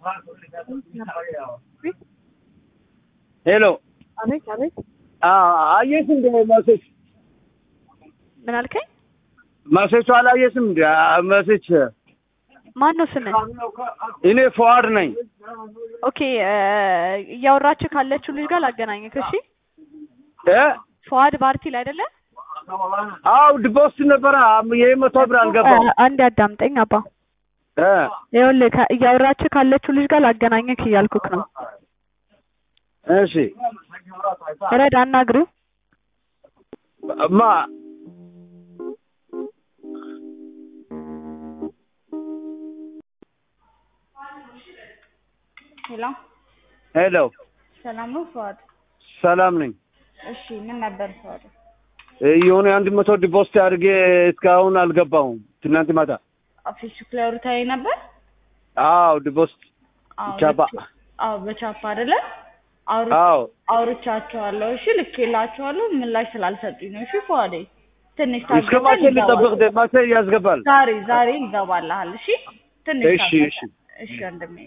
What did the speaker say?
ሄሎ አቤት አቤት። አየሽ እንደ መሴች ምን አልከኝ? መሴቹ አላየሽም እንደ መሴች ማን ነው ስምህ? እኔ ፎዋድ ነኝ። ኦኬ እያወራችሁ ካለችው ልጅ ጋር ላገናኝክ። እሺ እ ፎዋድ ባርቲል አይደለ? አው ዲፖስት ነበረ ይሄ መቶ ብር አልገባም። አንድ አዳምጠኝ አባ። እ ይኸውልህ ከ- እያወራችሁ ካለችው ልጅ ጋር ላገናኝክ እያልኩክ ነው። እሺ ረድ አናግሪው። ማ ሄሎ ሄሎ ሰላም ነው ፈዋድ? ሰላም ነኝ። እሺ ምን ነበር ፈዋድ? የሆነ አንድ መቶ ዲፖስት አድርጌ እስካሁን አልገባውም። ትናንት ማታ ፌስቡክ ላይ አውርታዬ ነበር። አው ዲፖስት አዎ ቻፓ ልክ- አዎ በቻፓ አይደለ? አውር አው አውርቻቸዋለሁ። እሺ ልኬላቸዋለሁ። ምላሽ ስላልሰጡኝ ነው። እሺ ፈዋዴ ትንሽ እስከ ማታ ልጠብቅ። ደ- ማታ ያስገባል። ዛሬ ዛሬ ይገባልሃል። እሺ ትንሽ እሺ ታገስ። እሺ እሺ ወንድሜ